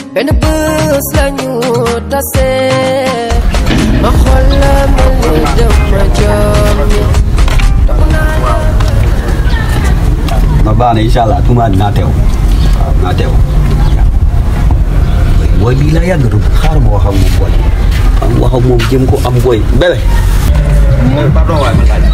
benn bés lañu tase ma xool la mel ni dama jommi topp naa la ma baax na incha allah tuuma dinaa teew waaw dinaa teew booy bii laa yàggatu xaaral ma wax ak moom booy am wax ak moom jëm ko am booy bébé pardon waay ma laaj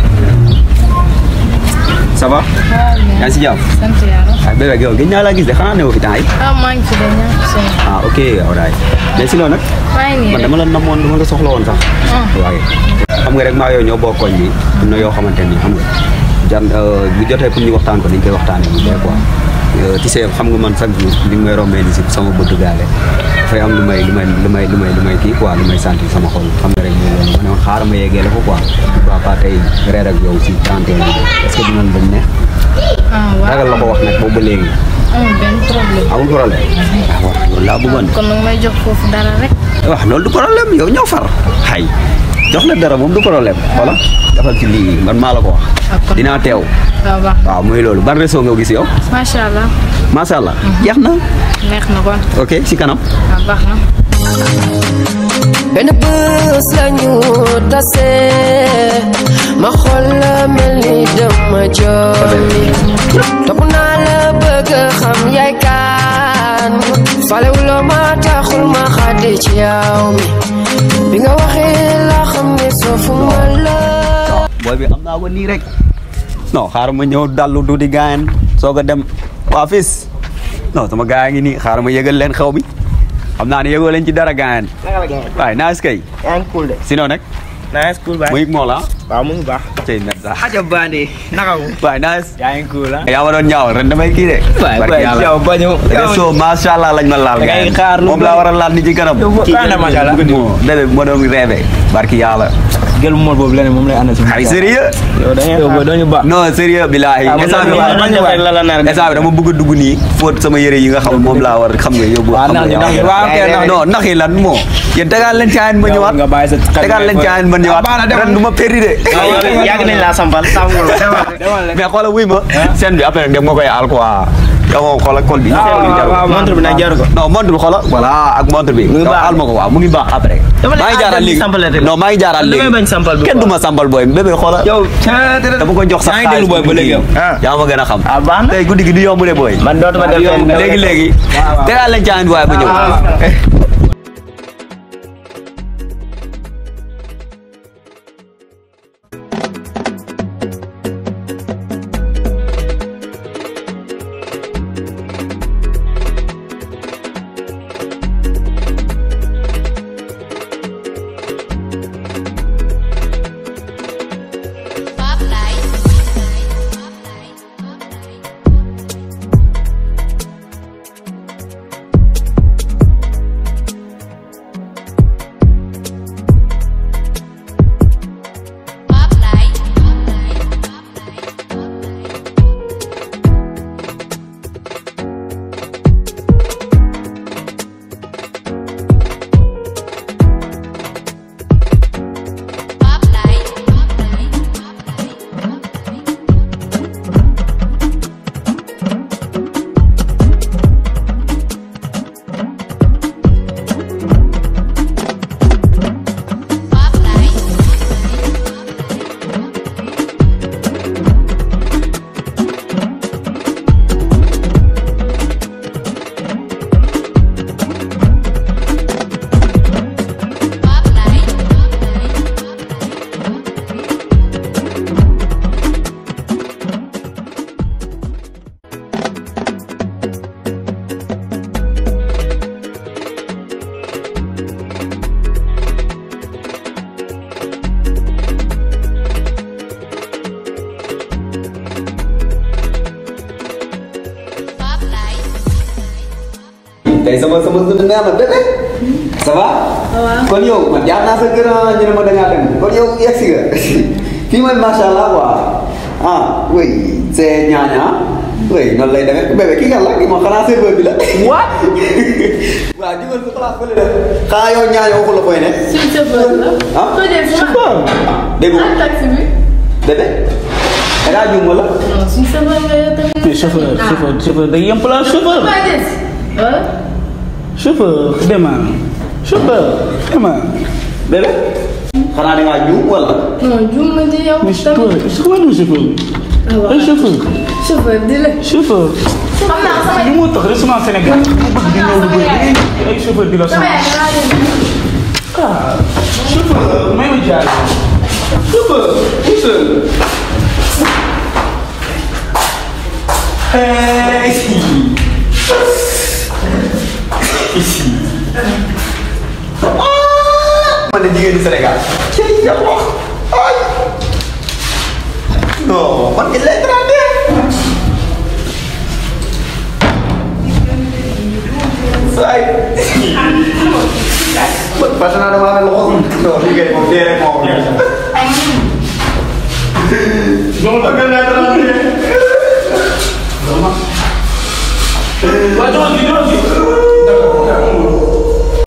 ça va yaa ngi si jàmm sant yàlla. ah bébé yow gëj naa laa gis de xanaa newoo fi temps yi ah maa ngi fi de ñàkk solo. ah ok alright mais sinon nag maa ngi nii man rek. dama la namoon dama la soxla woon sax ah waaye xam nga rek maa yow ñoo bokk koñ bi am na yoo xamante ni xam nga jan bu jotee pour ñu waxtaan ko dañ koy waxtaanee bu dee quoi tu sais xam nga man chaque jour li may rombee ni si sama bëgg gaale dafay am lu may lu may lu may lu may lu may kii quoi lu may sentir sama xol xam nga rek ñu loolu ma ne woon xaaral ma yeggee la ko quoi pourquoi pas tey reer ak yow si 31 bi est-ce que dinañ bañ ne ah waaw ragal la ko wax nag boobu ba léegi amul benn problème. amul problème ah waaw loolu laa bëggoon kon nag may jox foofu dara rek. waaw loolu du problème yow ñoo far xay jox la dara moom du problème voilà defal ci lii man maa la ko wax Ah, kon- dinaa teew waaw baax waaw muy loolu ban réseau nga gis yow macha allah macha allah jeex na neex na kon ok si kanam waaw baax na. benn bés lañu tase ma xool la mel ni dama jommi topp naa la bëgg xam yaay kaan falewuloo ma taxul ma xaddi ci yaw mi bi nga waxee la xam ne soofu ma la booy bi am naa ko nii rek non xaaral ma ñëw dallu du di gaayan soog a dem waa fis non sama gaa ngi nii xaaral ma yëgal leen xew bi xam naa ne yëgoo leen ci dara gaayan naka la gën waaye naas kay yaa ngi cool de. sinon nag nice cool baay. mu yëg moo la waaw mu ngi baax. cey net sax aja bandi. naka wu. waaye naas yaa ngi cool ah. yaa ma doon ñaaw ren damay kii de waay barki waay yàlla. yow bañu. réseau macha allah lañ ma laal Da ngay gars yi. xaar lu moom bëri. laa war a laal ni ci kanam. Yow kaa na macha allah. moo bébé bi ma doon rêvé barki yàlla. gël mu mor boobu leneen moom lay àndal si. ay sérieux yow da ngay xaar. doo ñu baax. non sérieux bilaay. Ah, instant bi man man man la la nar a def. instant bi dama bëgg a dugg nii fóot sama yëre yi nga xam moom laa war xam nga yóbbu. waaw xam nax nga yi nax yi yow. waaw ok nax yi. non nax yi lan moo. yéen tegaat leen caayin ba ñëwaat. nga bàyyi sa xel tegaat leen caayin ba ñëwaat. Ah, baax na, demal. ren du ma péri de. yàgg nañ laa sampal sàmmul mais xoolal wuy ma. scène bi après dem nga koy aal quoi. yow moom xoolal col bi. montre bi nag jaru ko. non montre bi xoolal voilà ak montre bi. ngi yow baax. aal ma ko waaw mu ngi baax après. Dama ne maa ngi ah, jaaral dem léegi sampal rek. non maa ngi jaaral léegi damay bañ sampal bi kenn quoi. du ma sampal booy bébé xoolal. yow. dama ko jox sax yaa ngi déglu booy ba léegi yow. yaa ma gën a xam. ah baax na. tey guddi gi du yomb de booy. man dootuma def fenn. léegi léegi. tegaat leen caayin waaye ba ñëw. tey sama sama dund neex na bébé ça va. kon yow man jaar naa sa kër ah, ñu ne ma da ngaa dem kon yow yegg si nga fii mooy macha allah quoi ah oui c'est ñaaña oui noonu lay demee bébé kii kan la kii moom xanaa serveur bi la. what. waaw jugal sa place fële def xanaa yow ñaaña waxu la fooy ne. suñu chauffeur la. ah Foo dee fu ma. dégg nga ah taxi bi. bébé da ngaa juum wala. non suñu chauffeur la yow tamit. chauffeur chauffeur chauffeur da yem plan chauffeur. Foo des. ah. chauffeur demal chauffeur demal bébé xanaa da ngaa juum wala. non juum na ci yow. mais toi c'est comment nous chauffeur ay chauffeur chauffeur di la. chauffeur xam naa sama li moo tax restaurant Sénégal ku bëgg di ñëw lu bëri da ngay ay chauffeur di la sama sonal yaay da laa dem. ah chauffeur may ma jaay chauffeur pousseur hey man de jigéen ñi Sénégal. cey nga wax ay. non man il est traité. ay. man parce que damaa amee loxo. non liggéey moom dee rek moo ko nekk. Jox la man il est traité. waa jox